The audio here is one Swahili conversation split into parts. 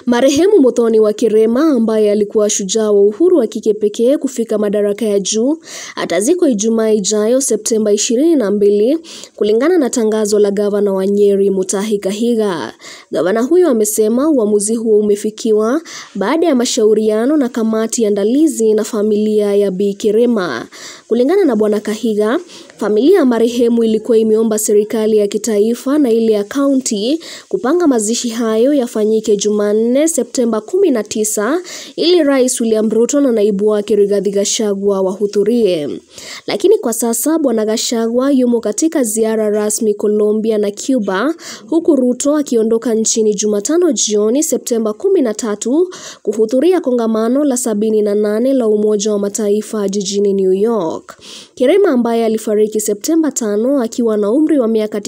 Marehemu Muthoni wa Kirema ambaye alikuwa shujaa wa uhuru wa kike pekee kufika madaraka ya juu atazikwa Ijumaa ijayo Septemba 22 kulingana na tangazo la gavana wa Nyeri Mutahi Kahiga. Gavana huyo amesema uamuzi huo umefikiwa baada ya mashauriano na kamati ya andalizi na familia ya Bi Kirema. Kulingana na Bwana Kahiga, familia ya marehemu ilikuwa imeomba serikali ya kitaifa na ile ya kaunti kupanga mazishi hayo yafanyike Jumanne Septemba 19 ili Rais William Ruto na naibu wake Rigathi Gachagua wahudhurie. Lakini kwa sasa Bwana Gachagua yumo katika ziara rasmi Colombia na Cuba huku Ruto akiondoka nchini Jumatano jioni Septemba 13 kuhudhuria kongamano la 78 la Umoja wa Mataifa jijini New York. Kirema ambaye alifariki Septemba 5 akiwa na umri wa miaka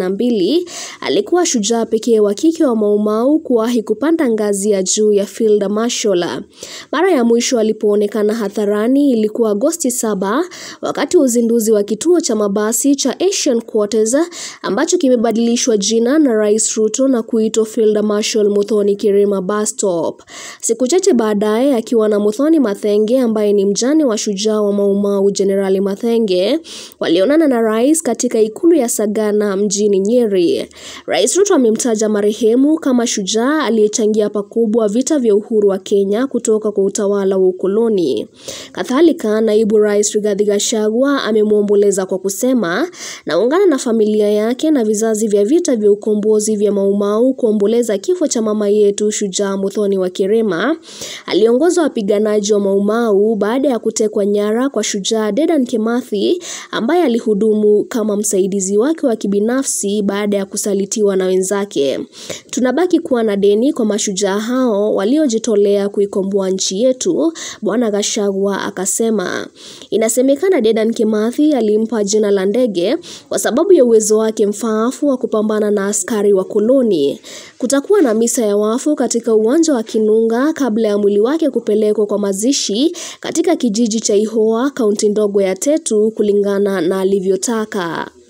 92 alikuwa shujaa pekee wa kike wa Maumau kuwahi kupanda ngazi ya juu ya Field Marshal. Mara ya mwisho alipoonekana hadharani ilikuwa Agosti 7 wakati wa uzinduzi wa kituo cha mabasi cha Asian Quarters ambacho kimebadilishwa jina na Rais Ruto na kuitwa Field Marshal Muthoni Kirema Bus Stop. Siku chache baadaye akiwa na Muthoni Mathenge ambaye ni mjane wa shujaa wa Maumau Jenerali Mathenge walionana na rais katika ikulu ya Sagana mjini Nyeri. Rais Ruto amemtaja marehemu kama shujaa aliyechangia pakubwa vita vya uhuru wa Kenya kutoka kwa utawala wa ukoloni. Kadhalika, naibu rais Rigathi Gachagua amemwomboleza kwa kusema, naungana na familia yake na vizazi vya vita vya ukombozi vya Maumau kuomboleza kifo cha mama yetu shujaa Muthoni wa Kirema. Aliongoza wapiganaji wa Maumau baada ya kutekwa nyara kwa shujaa Dedan Kimathi ambaye alihudumu kama msaidizi wake wa kibinafsi baada ya kusalitiwa na wenzake. Tunabaki kuwa na deni kwa mashujaa hao waliojitolea kuikomboa nchi yetu, Bwana Gachagua akasema. Inasemekana Dedan Kimathi alimpa jina la ndege kwa sababu ya uwezo wake mfaafu wa kupambana na askari wa koloni. Kutakuwa na misa ya wafu katika uwanja wa Kinunga kabla ya mwili wake kupelekwa kwa mazishi katika kijiji cha Ihoa, kaunti ndogo ya Tetu kulingana na alivyotaka.